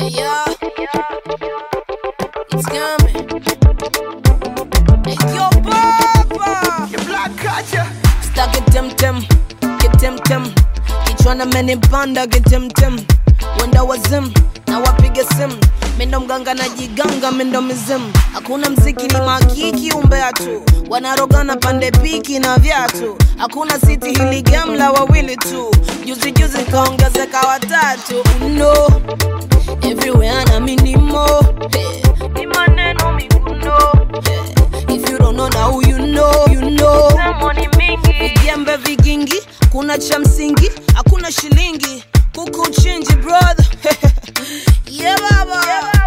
Yeah, it's coming. Hey, yo, papa. Stuck it tem tem, get tem tem. Kichwana menipanda get tem tem. Wenda wazim na wapige simu mindo mganga na jiganga mindo mizimu hakuna mziki ni makiki umbea tu wanarogana pande piki na vyatu hakuna siti hili gamla wawili tu juzi juzi kaongezeka watatu no everywhere na minimo hey. ni maneno miguno hey. if you don't know now you know you know vijembe vigingi kuna cha msingi hakuna shilingi kuku chinji brother yeah baba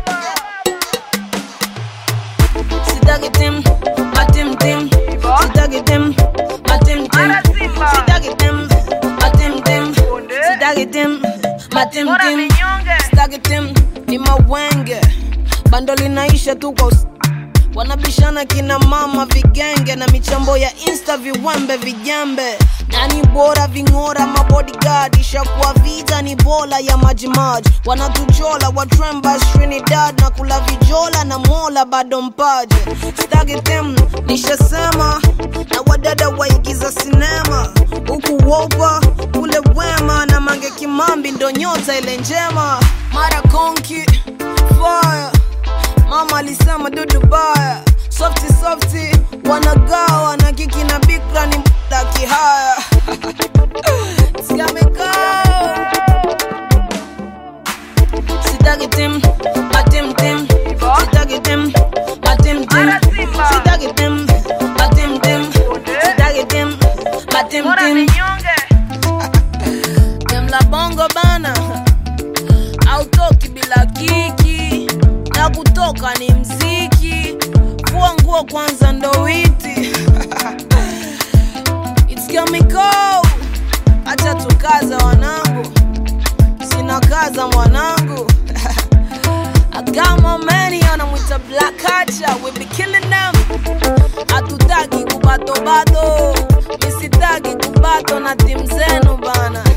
sitaki tim matim tim sitaki tim matim tim sitaki tim matim tim sitaki tim matim tim sitaki tim ni mawenge bando linaisha tu kwa us- wanabishana kina mama vigenge na michambo ya insta viwembe vijembe nani bora ving'ora mabodyguard ishakuwa vita ni bola ya majimaji wanatuchola watremba trinidad na kula vijola na mola bado mpaje stagi tem nishasema na wadada waigiza sinema huku wopa kule wema na mange kimambi ndo nyota ile njema mara konki fire mama alisema dudu baya softi softi wanagawa na kiki na bikra ni mda kihaya siamekaa sitaki tim matim tim sitaki tim matim tim sitaki tim matim tim sitaki tim matim tim Demla bongo bana autoki bila kiki na kutoka ni mziki fua nguo kwanza ndo witi It's chemical acha tukaza wanangu sina kaza mwanangu agama meni anamwita black hacha we be killing them hatutaki kubatobato misitaki kubato na timu zenu bana